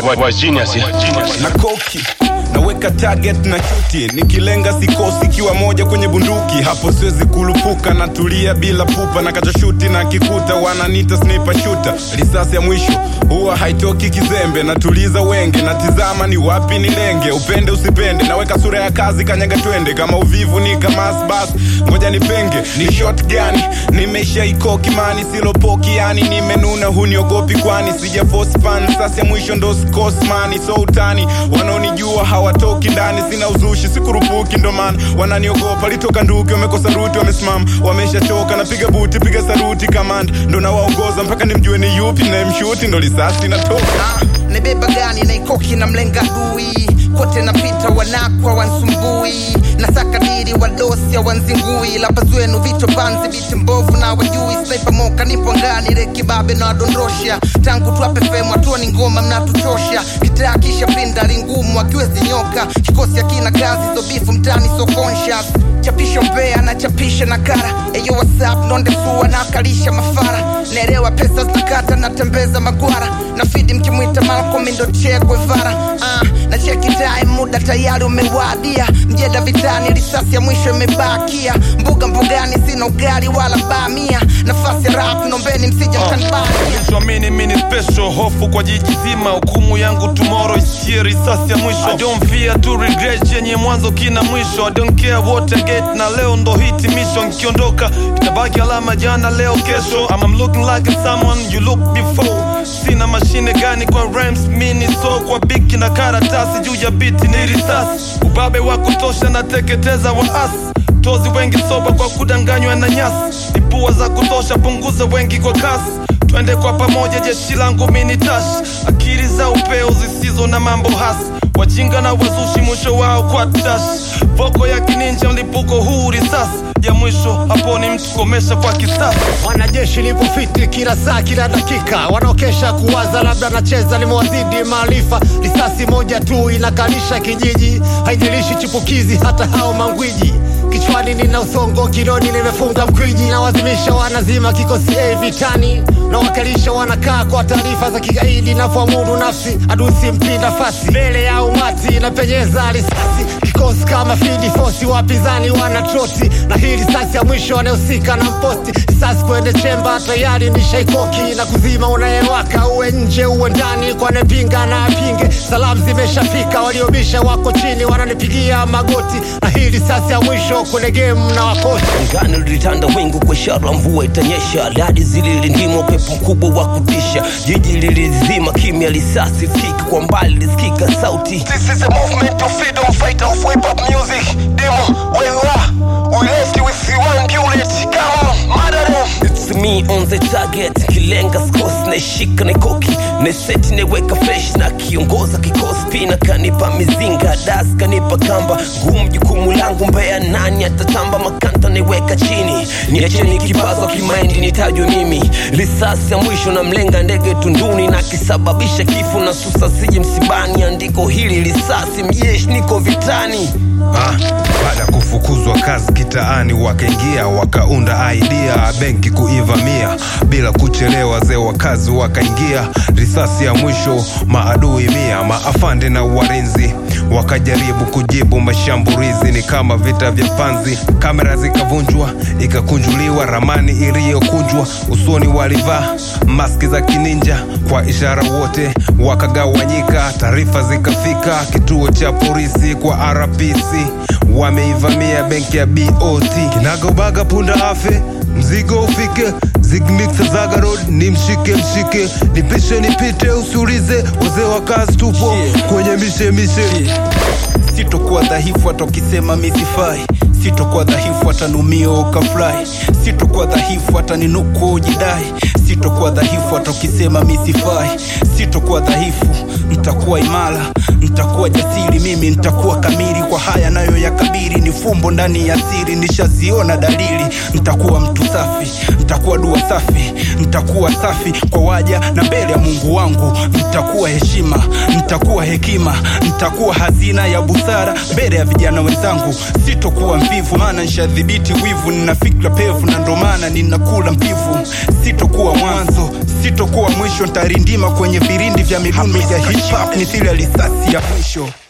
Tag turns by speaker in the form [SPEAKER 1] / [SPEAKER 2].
[SPEAKER 1] wa, wa genius, yeah.
[SPEAKER 2] na koki naweka target na chuti nikilenga sikosi ikiwa moja kwenye bunduki hapo siwezi kulupuka natulia bila pupa na kachoshuti na kikuta wananita sniper shooter risasi ya mwisho huwa haitoki kizembe natuliza wenge natizama ni wapi nilenge upende usipende naweka sura ya kazi kanyaga twende kama uvivu ni kamas bas ngoja nipenge ni shot gani nimeshaikoki mani silopoki yani nimenuna huniogopi kwani sija force pan sasi ya mwisho ndo skosmani so utani wanaonijua hawatoki ndani sina uzushi sikurupuki ndo maana wananiogopa litoka nduki wamekosa ruti wamesimama wameshachoka napiga buti piga saruti kamanda ndo nawaongoza mpaka nimjue ni yupi nayemshuti ndo lisasi natoka
[SPEAKER 3] Ah, nibeba gani naikoki na mlenga dui kote napita wanakwa wansumbui nasaka diri wadosi wanzingui lapa zwenu vicho banzi biti mbovu na wajui sniper moka nipo ngani rekibabe na wadondosha tangu tuape femu hatua ni ngoma mnatuchosha kitaa kisha pinda lingumu akiwezi nyoka kikosi akina kazi zobifu mtani so conscious chapisho mbea na chapisha na kara eyo whatsapp nondesua na akalisha mafara naelewa pesa zinakata natembeza magwara na fidi mkimwita malcolm ndo che guevara ah, na cheki time muda tayari umewadia mjeda vitani risasi ya mwisho imebakia mbuga mbugani sina ugali wala bamia nafasi ya rap nombeni msija mkanibania
[SPEAKER 4] Nilichoamini mini special hofu kwa jiji zima hukumu yangu tomorrow isikie risasi ya mwisho I don't fear to regret yenye mwanzo kina mwisho I don't care what I get na leo ndo hitimisho nkiondoka itabaki alama jana leo kesho I'm, I'm looking like someone you look before sina mashine gani kwa rhymes mini so kwa biki na karatasi juu ya biti ni risasi ubabe wa kutosha nateketeza waasi tozi wengi soba kwa kudanganywa na nyasi ipua za kutosha punguza wengi kwa kasi twende kwa pamoja jeshi langu mini tash akili za upeo zisizo na mambo hasi wajinga na wazushi mwisho wao kwa tash voko ya kininja mlipuko huu risasi ya mwisho hapo ni mtu komesha kwa kisasi
[SPEAKER 5] wanajeshi lipo fiti kila saa kila dakika wanaokesha kuwaza labda nacheza limewazidi maarifa risasi moja tu inakalisha kijiji haijalishi chipukizi hata hao mangwiji kichwani nina usongo kiloni nimefunga mkwiji nawazimisha wanazima kikosi A vitani nawakalisha wanakaa kwa taarifa za kigaidi navyoamudu nafsi adusi mpi nafasi mbele ya umati napenyeza risasi kikosi kama fidi fosi wapinzani wana troti na hii risasi ya mwisho anayehusika na mposti risasi kwende chemba tayari ni shaikoki na kuzima unayewaka uwe nje uwe ndani kwa nepinga na apinge salamu zimeshafika waliobisha wako chini wananipigia magoti na hii risasi ya mwisho kwenye gemu na wakoti
[SPEAKER 6] Angani lilitanda wingu kwa ishara mvua itanyesha, radi zililindima upepo mkubwa wa kutisha, jiji lilizima kimya, risasi fiki kwa mbali lisikika sauti.
[SPEAKER 7] This is a movement of freedom fighter of hip hop music. Demo, where you are? We left you with the one bullet. Come on, murder them.
[SPEAKER 6] It's me on the target, kilenga skos naishika naikoki neseti neweka fresh na kiongoza kikosi pina kanipa mizinga das kanipa kamba ngumu jukumu langu mbea nani atatamba makanta naiweka chini niacheni kipazo kimaindi nitajwe mimi risasi ya mwisho na mlenga ndege tunduni na kisababisha kifo na susa sije msibani andiko hili risasi mjeshi niko vitani
[SPEAKER 8] Ah, baada ya kufukuzwa kazi kitaani wakaingia wakaunda idea benki kuivamia bila kuchelewa wazee wa kazi wakaingia risasi ya mwisho maadui mia maafande na warinzi wakajaribu kujibu mashambulizi ni kama vita vya panzi kamera zikavunjwa ikakunjuliwa ramani iliyokunjwa usoni walivaa maski za kininja kwa ishara wote wakagawanyika taarifa zikafika kituo cha polisi kwa rpc wameivamia benki ya bot kinagaubaga punda afe mzigo ufike zigmixa zagarod ni mshike mshike nipishe nipite usiulize wazee wa kazi tupo kwenye mishe mishe
[SPEAKER 2] sitokuwa dhaifu hata ukisema misifai sitokuwa dhaifu hata numio ukafurahi sitokuwa dhaifu hata ninuku ujidai sitokuwa dhaifu hata ukisema misifai sitokuwa dhaifu ntakuwa imara ntakuwa jasiri mimi ntakuwa kamili kwa haya nayo ya kabiri ni fumbo ndani ya siri nishaziona dalili ntakuwa mtu safi nitakuwa dua safi nitakuwa safi kwa waja na mbele ya mungu wangu nitakuwa heshima nitakuwa hekima nitakuwa hazina ya busara mbele ya vijana wenzangu sitokuwa mvivu maana nshadhibiti wivu nina fikra pevu na ndo maana ninakula mbivu sitokuwa mwanzo sitokuwa mwisho ntarindima kwenye virindi vya midundo ya hip hop mithili ya risasi ya mwisho